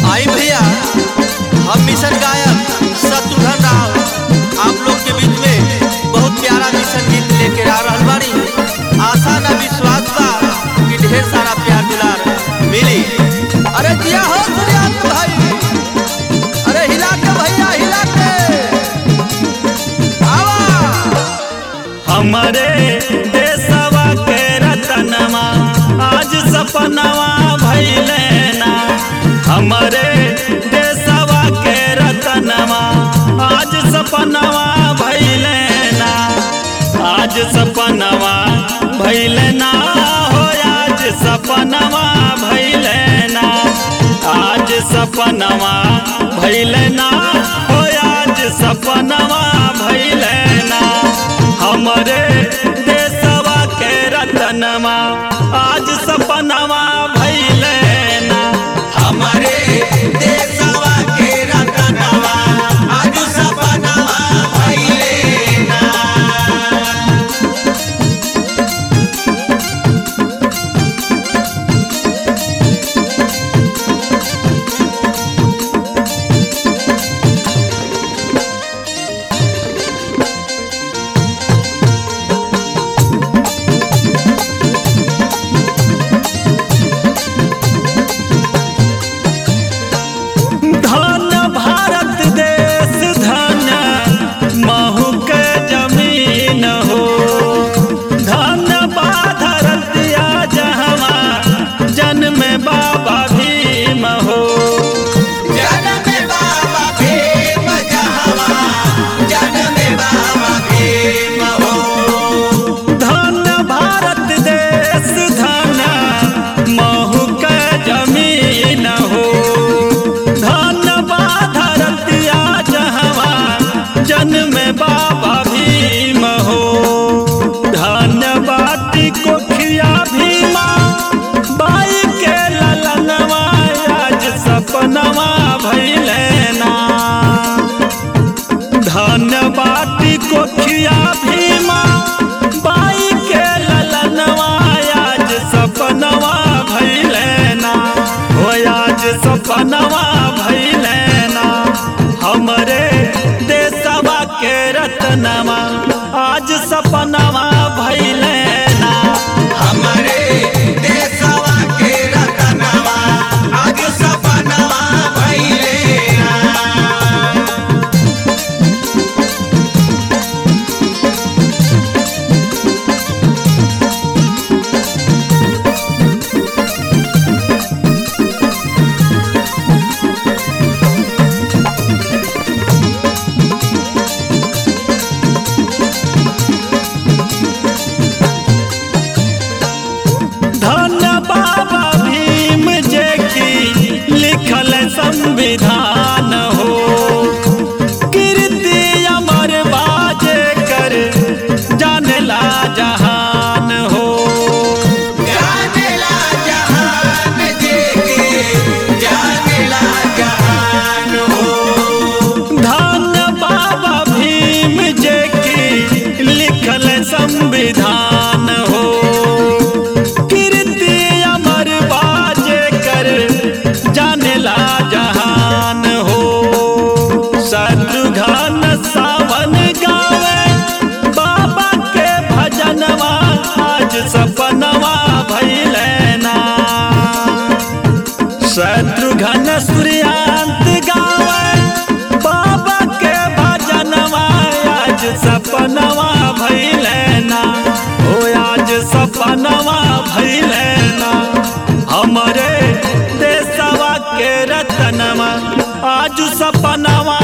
आई भैया हम मिशन गायक शत्रुघ्न राव आप लोग के बीच में बहुत प्यारा मिशन गीत लेके आ रहल बानी आशा ना विश्वास बा कि ढेर सारा प्यार दुलार मिली अरे जिया हो सूर्यास्त भाई अरे हिला के भैया हिला के आवा हमारे देशवा के रतनवा आज सपनवा भैले ना हमारे देशवा के रतनवा आज सपनवा भैले ना आज सपनवा भैले ना हो आज सपनवा भैले ना आज सपनवा भैले ना हो आज सपनवा भैले ना हमरे देशवा के रतनवा आज सपनवा भैले ना हमारे देशवा के रतनवा आज सपनवा भइले ना धन भारत देश धन महू के जमीन हो धन बाधरतिया जहवा जन्म बाबा भीम हो जनम बाबा भीम जहवा जनम बाबा भीम हो धन भारत देश धन महू के जमीन हो धन बाधरतिया जहवा जन्म बाबा भीम हो धन बाटी कोखिया भीमा बाई के ललनवा आज सपनवा भैले ना धन बाटी कोखिया भीमा बाई के ललनवा आज सपनवा भैले ना हो आज सपनवा भैले ना हमरे देशवा के रतनवा आज सपनवा भैले ना हमारे देशवा के रतनवा आज सपनवा भइले ना धन बाबा भीम जे की लिखल संविधान हो कीर्ति अमर बाजे कर जानला जहान हो जानेला जहान जेके जानेला जहान हो धन बाबा भीम जे की लिखल संविधान हो कीर्ति अमर बाजे कर जानला जहान हो शत्रुघ्न सावन गावे बाबा के भजनवा आज सपनवा भैले ना शत्रुघ्न सूर्यांत गावे बाबा के भजनवा आज सपनवा भैले ना ओ आज सपनवा भैले ना हमरे देशवा के रतनवा आज सपनवा